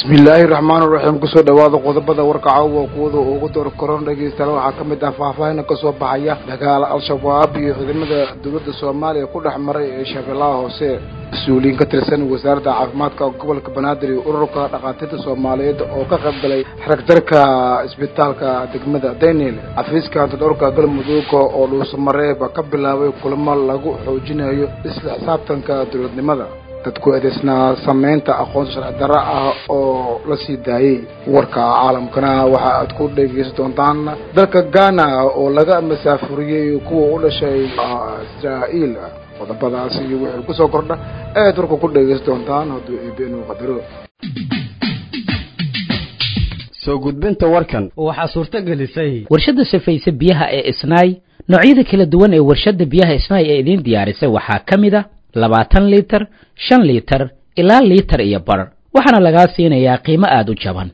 bismillaahi raxmaan raxiim kusoo dhawaada qodobada warka caawa kuwada ugu door koron dhegeystayaal waxaa ka mid ah faahfaahin kasoo baxaya dagaal al-shabaab iyo ciidamada dowladda soomaaliya ku dhex maray ee shabeellaha hoose mas-uuliyiin ka tirsan wasaaradda caafimaadka gobolka banaadir iyo ururka dhakhaatiirta soomaaliyeed oo ka qayb galay xaragjarka isbitaalka degmada daynil xafiiska antadhowrka galmudug oo dhuusamareeb ka bilaabay kulamo lagu xoojinayo isla xisaabtanka dowladnimada dadku eedeysnaa samaynta aqoonsi sharci darro ah oo la sii daayey warka caalamkana waxa aad ku dhegeysan doontaan dalka ghana oo laga masaafuriyey kuwa u dhashay israa'iil qodobadaasi iyo wixii kusoo kordha aad warka ku dhegeysan doontaan hadduu eebenu qadaro soo gudbinta warkan waxaa suurto gelisay warshadda safayse biyaha ee isnaay noocyada kala duwan ee warshadda biyaha isnaay ee idiin diyaarisay waxaa ka mid a labaatan liitar shan liitar ilaa liitar iyo bar waxaana lagaa siinayaa qiimo aada u jaban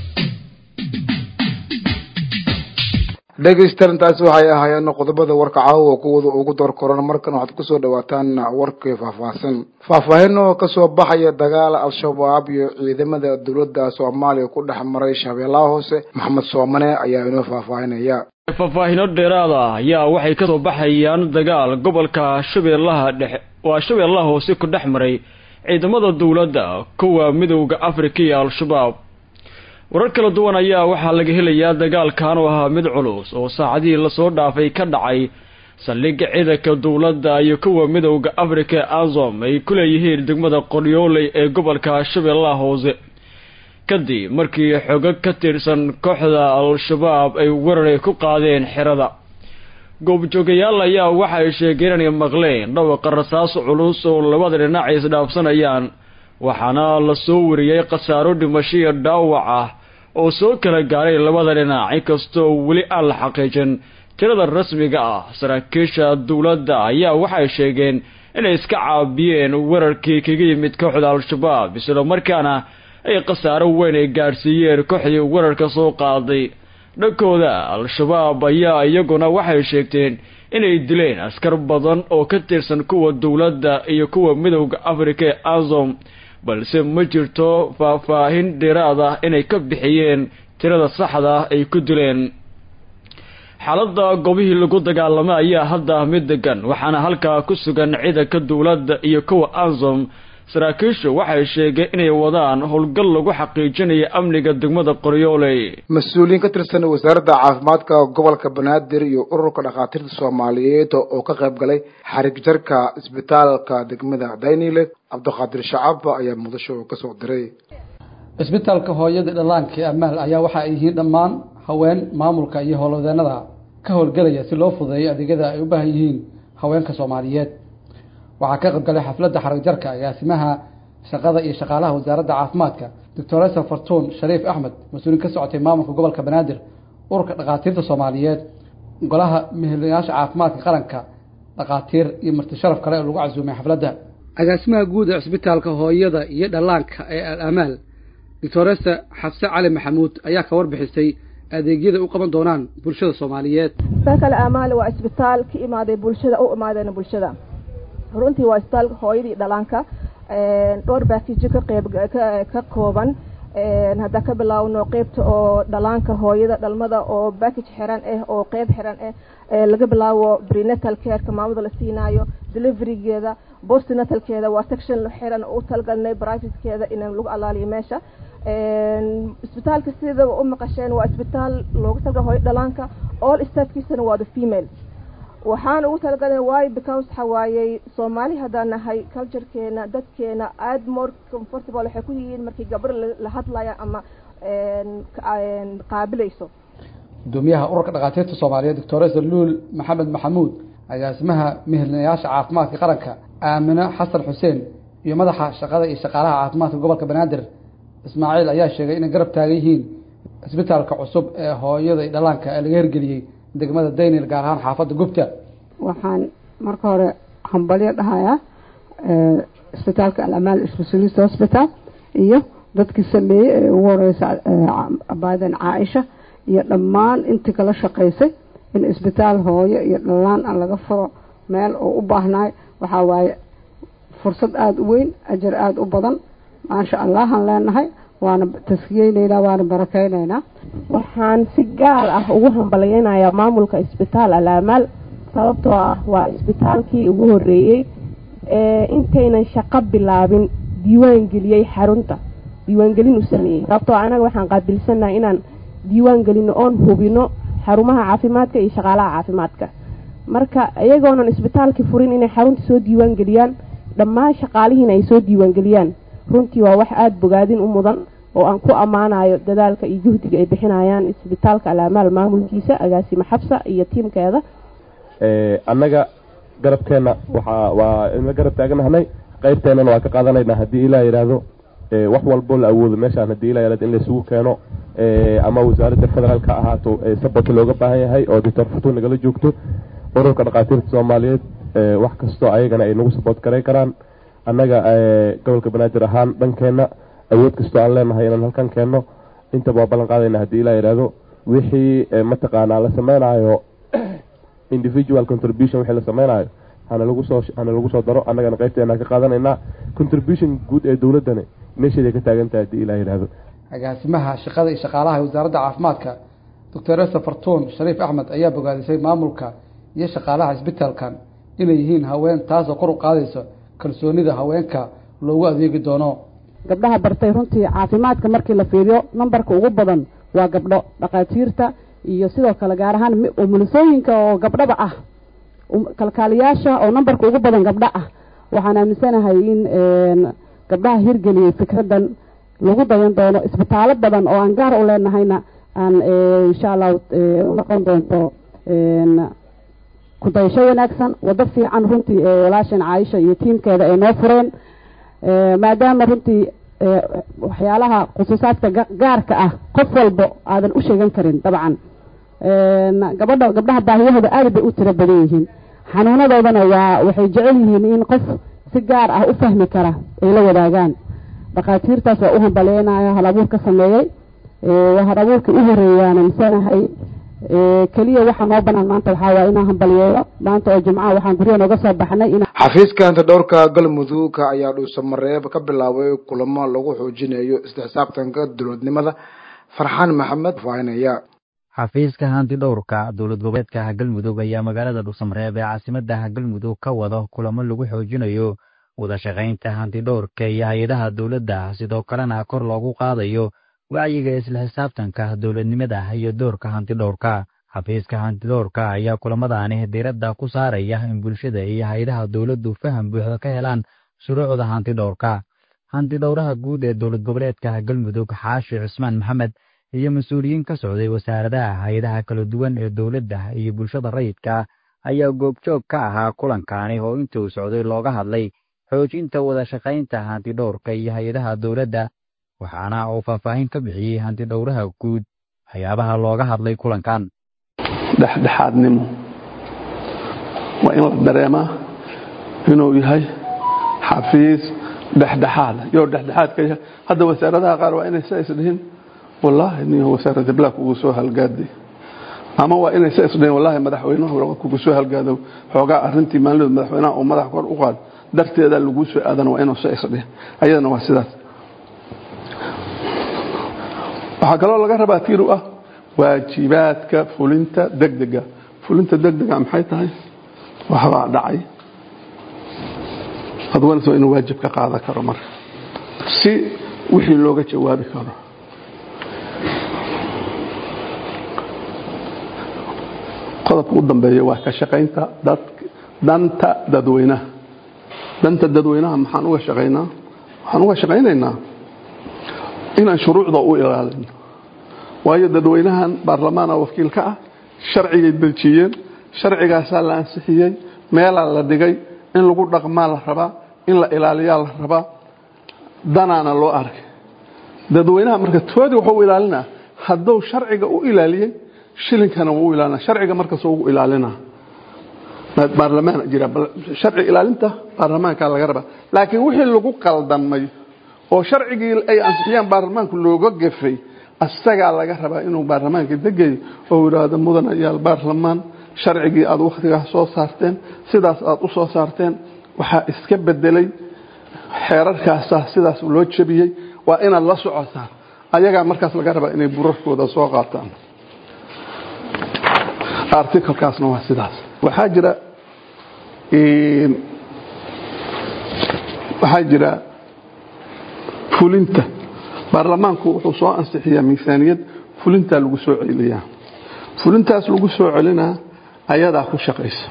dhegeystayaal intaasi waxay ahaayeen qodobada warka caawa kuwada ugu door koran markan waxaad kusoo dhawaataan warkii faahfaahsan faahfaahin oo kasoo baxaya dagaal al-shabaab iyo ciidamada dowladda soomaaliya ku dhex maray shabeellaha hoose maxamed soomane ayaa inoo faahfaahinaya faahfaahino dheeraada ayaa waxay kasoo baxayaan dagaal gobolka shabeellaha dhexe waa shabeellaha hoose ku dhex maray ciidamada dowladda kuwa midowda afrika iyo al-shabaab warar kala duwan ayaa waxaa laga helayaa dagaalkan oo ahaa mid culus oo saacadihii lasoo dhaafay ka dhacay saldhigga ciidanka dowladda iyo kuwa midowda afrika ee azom ay ku leeyihiin degmada qoryooley ee gobolka shabeellaha hoose kadib markii xogo ka tirsan kooxda al-shabaab ay weerar ku qaadeen xerada goobjoogayaal ayaa waxa ay sheegeen inay maqleen dhawaqa rasaas culus oo labada dhinac ay isdhaafsanayaan waxaana la soo wariyey khasaaro dhimasho iyo dhaawac ah oo soo kala gaaray labada dhinac inkastoo weli aan la xaqiijin tirada rasmiga ah saraakiisha dowladda ayaa waxay sheegeen inay iska caabiyeen weerarkii kaga yimid kooxda al-shabaab isla markaana ay khasaaro weyn ay gaadhsiiyeen kooxdii weerarka soo qaaday dhankooda al-shabaab ayaa iyaguna waxay sheegteen inay dileen askar badan oo ka tirsan kuwa dowladda iyo kuwa midowda afrika ee azom balse ma jirto faahfaahin dheeraad ah inay ka bixiyeen tirada saxda ay ku dileen xaaladda goobihii lagu dagaalamay ayaa hadda mid degan waxaana halkaa ku sugan ciidanka dowladda iyo kuwa azom saraakiishu waxay sheegeen inay wadaan howlgal lagu xaqiijinayo amniga degmada qoryooley mas-uuliyiin ka tirsan wasaaradda caafimaadka gobolka banaadir iyo ururka dhakhaatiirta soomaaliyeed oo ka qayb galay xarig jarka isbitaalka degmada daynile cabdiqaadir shacab ayaa muqdisho kasoo diray isbitaalka hooyada dhallaanka ee amaal ayaa waxa ay yihiin dhammaan haween maamulka iyo howlwadeenada ka howlgelaya si loo fudeeyo adeegyada ay u baahan yihiin haweenka soomaaliyeed waxaa ka qayb galay xafladda xarag jarka agaasimaha shaqada iyo shaqaalaha wasaaradda caafimaadka doctoresa fartuun shariif axmed mas-uuliin ka socotay maamulka gobolka banaadir ururka dhakhaatiirta soomaaliyeed golaha mehelayaasha caafimaadka qaranka dhakhaatiir iyo marti sharaf kale oo lagu casuumay xafladda agaasimaha guud ee cisbitaalka hooyada iyo dhallaanka ee al amaal doctoresa xafse cali maxamuud ayaa ka warbixisay adeegyada u qaban doonaan bulshada soomaaliyeed isbitaalka amaal waa isbitaal ka imaaday bulshada u imaadeen bulshada runtii waa isbitaalka hooyadii dhalaanka dhowr baakijo ka qeyb ka kooban haddaan ka bilaawno qeybta oo dhalaanka hooyada dhalmada oo backage xiran ah oo qeyb xiran ah laga bilaawo prenatal careka maamada la siinaayo deliverygeeda postnatalkeeda waa section xiran u talgalnay privatekeeda in lagu alaaliyo meesha isbitaalka sida u maqasheen waa isbitaal loogu talgal hooyo dhalaanka all staffkiisana waa the female waxaan ugu talagalay waayo because waxa waayey soomaali haddaan nahay culturekeena dadkeena aad more comfortable waxay ku yihiin markii gabar la hadlaya ama qaabilayso gudoomiyaha ururka dhakhaatiirta soomaaliyeed doctoresa luul maxamed maxamuud agaasimaha mehelinayaasha caafimaadka qaranka aamino xasan xuseen iyo madaxa shaqada iyo shaqaalaha caafimaadka gobolka banaadir ismaaciil ayaa sheegay inay garab taagan yihiin isbitaalka cusub ee hooyada iyo dhallaanka ee laga hirgeliyey degmada daynil gaar ahaan xaafadda gubta waxaan marka hore hambalyo dhahayaa isbitaalka alamaal specialist hospital iyo dadkii sameeyey ee ugu horeysa baadan caaisha iyo dhammaan intii kala shaqaysay in isbitaal hooyo iyo dhallaan aan laga furo meel oo u baahnaay waxaa waaye fursad aada u weyn ajar aada u badan maasha allahan leenahay waana taskiyeyneynaa waana barakeyneynaa waxaan si gaar ah ugu hambalyeynayaa maamulka isbitaal alaamaal sababtoo ah waa isbitaalkii ugu horeeyey ee intaynan shaqo bilaabin diiwaan geliyey xarunta diiwaangelin u sameeyey sababtoo anaga waxaan qaabilsanahay inaan diiwaan gelino oon hubino xarumaha caafimaadka iyo shaqaalaha caafimaadka marka iyagoonan isbitaalkii furin inay xarunta soo diiwaan geliyaan dhammaan shaqaalihiina ay soo diiwaan geliyaan runtii waa wax aada bogaadin u mudan oo aan ku ammaanayo dadaalka iyo juhdiga ay bixinayaan isbitaalka alaamaal maamulkiisa agaasimo xabsa iyo tiimkeeda annaga garabkeenna waxaa waa inla garab taaganahnay qaybteennana waa ka qaadanaynaa haddii ilaa yidhaahdo wax walbo la awoodo meeshaan haddii ilaa yidhahdo in laysugu keeno ama wasaaradda federaalk ha ahaato sabot looga baahan yahay oo doctor futu nagala joogto ururka dhakhaatiirta soomaaliyeed wax kastoo ayagana ay nagu saboot garay karaan annaga gobolka banaadir ahaan dhankeenna awood kastoo aan leenahay inaan halkan keenno intaba waa ballan qaadayna haddii ilaa yidhaahdo wixii mataqaanaa la sameynaayo individual contribution wixii la sameynaayo hana lagu soo hana lagu soo daro annagana qaybteena ka qaadanaynaa contribution guud ee dowladdani meesheeday ka taagan tahay haddii ilaa yidhaahdo agaasimaha shaqada iyo shaqaalaha ee wasaaradda caafimaadka doctor ester fartuun shariif axmed ayaa bogaadisay maamulka iyo shaqaalaha isbitaalkan inay yihiin haween taasoo kor u qaadayso kalsoonida haweenka loogu adeegi doono gabdhaha bartay runtii caafimaadka markii la fiiriyo nambarka ugu badan waa gabdho dhakhaatiirta iyo sidoo kale gaar ahaan umulisooyinka oo gabdhaba ah kalkaaliyaasha oo nambarka ugu badan gabdho ah waxaan aaminsanahay in gabdhaha hirgeliyey fikraddan lagu dayan doono isbitaalo badan oo aan gaar u leenahayna aan insha allahu noqon doonto kudayasho wanaagsan waddo fiican runtii walaashan caaisha iyo tiimkeeda ay noo fureen maadaama runtii waxyaalaha khusuusaadka gaarka ah qof walbo aadan u sheegan karin dabcan gabadha gabdhaha baahiyahooda aad bay u tiro badan yihiin xanuunadoodana waa waxay jecel yihiin in qof si gaar ah u fahmi kara ay la wadaagaan dhakhaatiirtaas waa u hambaleynayo hal abuur ka sameeyey hal abuurkii u horeeyaana misanahay keliya waxaa noo banaan maanta waxaa waaya inaan hambalyeeyo maanta oo jimcaha waxaan guryaha nooga soo baxnay in xafiiska antidhowrka galmudug ayaa dhuusamareeb ka bilaabay kulamo lagu xoojinayo isla xisaabtanka dowladnimada farxaan maxamed faahinaya xafiiska hantidhowrka dowlad goboleedka galmudug ayaa magaalada dhuusamareeb ee caasimada galmudug ka wado kulamo lagu xoojinayo wada shaqaynta hantidhowrka iyo hay-adaha dowladda sidoo kalena kor loogu qaadayo wacyiga isla xisaabtanka dowladnimada iyo doorka hantidhowrka xafiiska hantidhowrka ayaa kulamadaani diiradda ku saaraya in bulshada iyo hay-adaha dowladdu faham buuxda ka helaan shuruucda hantidhowrka hantidhowraha guud ee dowlad goboleedka galmudug xaashi cusmaan maxamed iyo mas-uuliyiin ka socday wasaaradaha hay-adaha kala duwan ee dowladda iyo bulshada rayidka ayaa goobjoog ka ahaa kulankaani oo intuu socday looga hadlay xoojinta wada shaqaynta hantidhowrka iyo hay-adaha dowladda waxaana uu faahfaahin ka bixiyey hantidhowraha guud waxyaabaha looga hadlay kulankan dhexdhexaadnimo waa in la dareemaa inuu yahay xafiis dhexdhexaada yoo dhexdhexaadka yahay hadda wasaaradaha qaar waa inay sa isdhihin wallaahi nin wasaaradda black kugu soo halgaaday ama waa inay sa isdhihin wallaahi madaxweynuhu kugu soo halgaado xoogaa arrintii maalinood madaxweynaha uu madax kor u qaad darteeda laguu soo aadana waa inuu sa isdhihin ayadana waa sidaas waxaa kaloo laga rabaa tiir u ah waajibaadka fulinta degdega fulinta degdega maxay tahay waxbaa dhacay adwanso inuu waajib ka qaadan karo marka si wixii looga jawaabi karo qodobka u dambeeya waa ka shaqaynta danta dadweynaha danta dadweynaha maxaan uga shaqaynaa waxaan uga shaqaynaynaa inaan shuruucda u ilaalino waayo dadweynahan baarlamaana wakiil ka ah sharcigay dejiyeen sharcigaasaa la ansixiyey meelaa la dhigay in lagu dhaqmaa la rabaa in la ilaaliyaa la rabaa danaana loo arkay dadweynaha marka toodii wuxuu u ilaalinaa hadduu sharciga u ilaaliyey shilinkana wuu u ilaalina sharciga markasuu ugu ilaalinaa baarlamaan jira sharci ilaalinta baarlamaanka laga rabaa laakiin wixii lagu qaldamay oo sharcigii ay ansixiyaan baarlamaanku looga gafay asagaa laga rabaa inuu baarlamaanka degayo oo yidhaahdo mudanayaal baarlamaan sharcigii aad wakhtigaas soo saarteen sidaas aad u soo saarteen waxaa iska bedelay xeerarkaasaa sidaas loo jebiyey waa inaad la socotaan ayagaa markaas laga rabaa inay burarkooda soo qaataan articlekaasna waa sidaas waxaa jira waxaa jira fulinta baarlamaanku wuxuu soo ansixiyaa miisaaniyad fulintaa lagu soo celiyaa fulintaas lagu soo celinaa ayadaa ku shaqaysa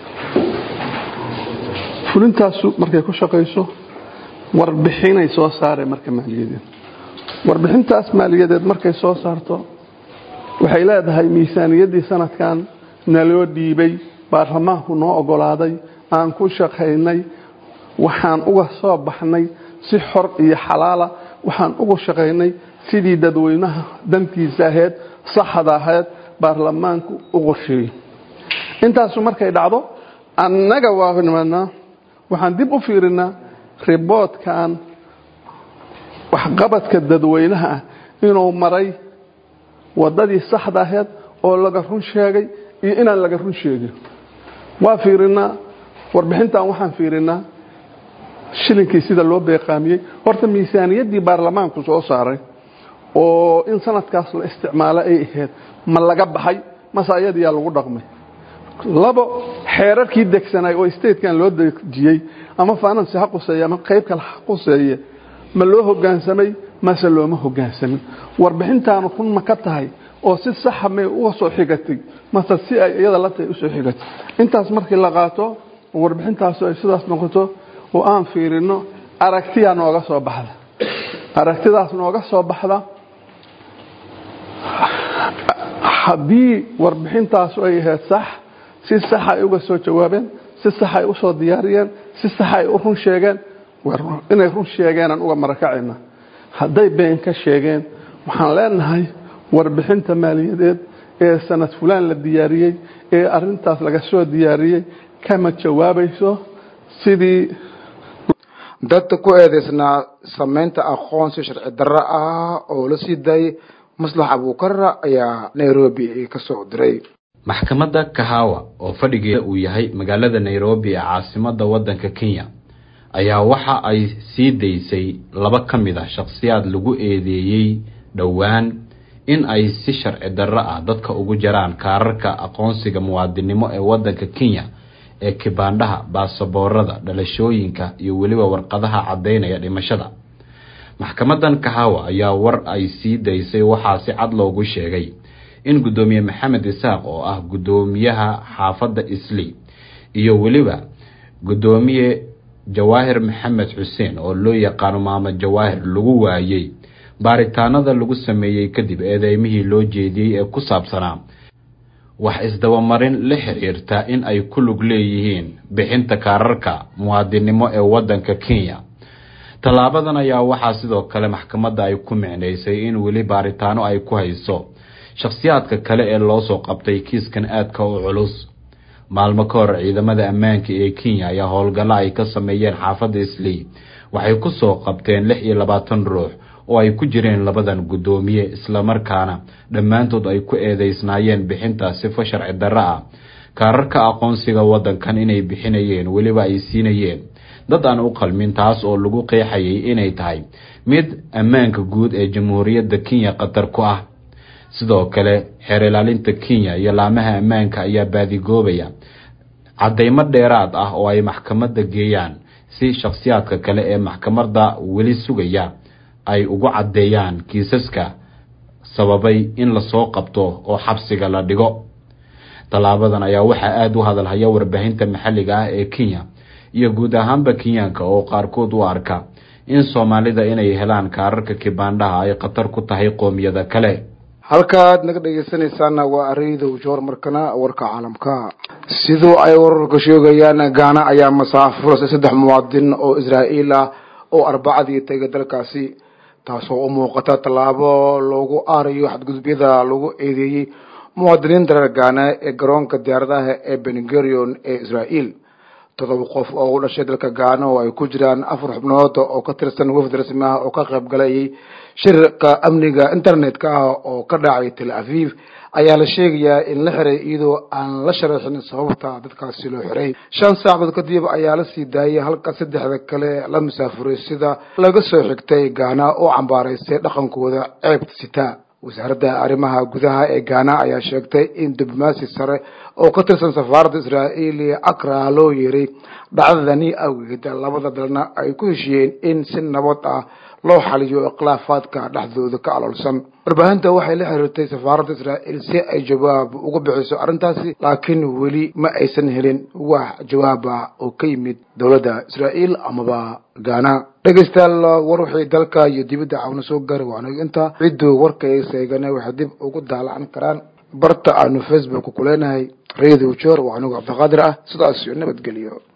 fulintaasu markay ku shaqayso warbixinay soo saareen marka maaliyadeed warbixintaas maaliyadeed markay soo saarto waxay leedahay miisaaniyaddii sanadkan naloo dhiibay baarlamaanku noo ogolaaday aan ku shaqaynay waxaan uga soo baxnay si xor iyo xalaala waxaan uga shaqaynay sidii dadweynaha dantiisa ahayd saxda ahayd baarlamaanku u qorsheeyey intaasu markay dhacdo annaga waa nimadnaa waxaan dib u fiirinaa riboodkan waxqabadka dadweynaha ah inuu maray wadadii saxda ahayd oo laga run sheegay iyo inaan laga run sheegin waa fiirinaa warbixintan waxaan fiirinaa shilinkii sida loo beeqaamiyey horta miisaaniyaddii baarlamaanku soo saaray oo in sanadkaas la isticmaalo ay ahayd ma laga baxay mase ayadiyaa lagu dhaqmay labo xeerarkii degsanay oo statekan loo dejiyey ama finance ha quseeye ama qayb kale ha quseeye ma loo hogaansamay mase looma hogaansamin warbixintaanu run ma ka tahay oo si saxa may uga soo xigatay mase si ay iyada la tahay usoo xigatay intaas markii la qaato warbixintaasu ay sidaas noqoto oo aan fiirino aragtiyaa nooga soo baxda aragtidaas nooga soo baxda haddii warbixintaasu ay ahayd sax si saxa ay uga soo jawaabeen si sax ay usoo diyaariyeen si sax ay u run sheegeen inay run sheegeenaan uga marakacayna hadday been ka sheegeen waxaan leenahay warbixinta maaliyadeed ee sanad fulaan la diyaariyey ee arintaas laga soo diyaariyey kama jawaabayso sidii dadka ku eedaysnaa samaynta aqoonsi sharci darro ah oo la sii daayay maslax abuukarra ayaa nairobi ka soo diray maxkamadda kahawa oo fadhigeeda uu yahay magaalada nairobi ee caasimadda waddanka kenya ayaa waxa ay sii daysay laba ka mid ah shakhsiyaad lagu eedeeyey dhowaan in ay si sharci darro ah dadka ugu jaraan kaararka aqoonsiga muwaadinimo ee waddanka kenya ee kibaandhaha baasaboorada dhalashooyinka iyo weliba warqadaha caddaynaya dhimashada maxkamadan kahawa ayaa war ay sii daysay waxaa si cad loogu sheegay in guddoomiye maxamed isaaq oo ah guddoomiyaha xaafadda isli iyo weliba guddoomiye jawaahir maxamed xuseen oo loo yaqaano maamo jawaahir lagu waayey baaritaanada lagu sameeyey kadib eedeymihii loo jeediyey ee ku saabsanaa wax isdabamarin la xiriirta in ay ku lug leeyihiin bixinta kaararka muwaadinimo ee waddanka kenya tallaabadan ayaa waxaa sidoo kale maxkamadda ay ku micnaysay in weli baaritaano ay ku hayso shakhsiyaadka kale ee loo soo qabtay kiiskan aadka u culus maalmo ka hor ciidamada ammaanka ee kenya ayaa howlgallo ay ka sameeyeen xaafadda islii waxay ku soo qabteen lix iyo labaatan ruux oo ay ku jireen labadan guddoomiye islamarkaana dhammaantood ay ku eedeysnaayeen bixinta sifo sharci darro ah kaararka aqoonsiga waddankan inay bixinayeen weliba ay siinayeen dad aan u qalmin taas oo lagu qeexayay inay tahay mid ammaanka guud ee jamhuuriyadda kenya khatar ku ah sidoo kale xeer ilaalinta kenya iyo laamaha ammaanka ayaa baadigoobaya caddaymo dheeraad ah oo ay maxkamadda geeyaan si shakhsiyaadka kale ee maxkamadda weli sugaya ay ugu caddeeyaan kiisaska sababay in lasoo qabto oo xabsiga la dhigo tallaabadan ayaa waxaa aada u hadalhaya warbaahinta maxalliga ah ee kenya iyo guud ahaanba kenyaanka oo qaarkood u arka in soomaalida inay helaan kaararka kibaandhaha ay khatar ku tahay qoomiyada kale halkaad naga dhegeysanaysaana waa ariidow joor markana warka caalamka sidoo ay wararka sheegayaan gaana ayaa masaafurasay saddex muwaadin oo israa'iil ah oo arbacadii tegay dalkaasi taasoo u muuqata tallaabo loogu aarayo xadgudubyada lagu eedeeyey muwaadiniinta reer gaana ee garoonka diyaaradaha ee bengarion ee israa'iil todoba qof oo u dhashay dalka gaana oo ay ku jiraan afar xubnood oo ka tirsan wafd rasmi ah oo ka qayb galayay shirka amniga internetka ah oo ka dhacay tel aviv ayaa la sheegayaa in la xiray iyadoo aan la sharaxin sababta dadkaasi loo xiray shan saacadood kadib ayaa la sii daayay halka saddexda kale la musaafuray sida laga soo xigtay gaana oo cambaaraysay dhaqankooda ceebta sitaa wasaaradda arrimaha gudaha ee gaana ayaa sheegtay in diblomaasi sare oo ka tirsan safaaradda israa'iil iyo akra loo yeeray dhacdadani awgeed labada dalna ay ku heshiyeen in si nabad ah loo xaliyo ikhlaafaadka dhexdooda ka aloolsan warbaahinta waxay la xiriirtay safaaradda israa'iil si ay jawaab uga bixiso arrintaasi laakiin weli ma aysan helin wax jawaab ah oo ka yimid dowladda israa'iil amaba gaana dhegaystayaal war wixii dalka iyo dibadda cawna soo gaari waanaga intaa cidduu warka ay seegana waxay dib ugu daalacan karaan barta aanu facebook ku leenahay radio jor waa anigu cabdiqaadir ah sidaas iyo nabadgelyo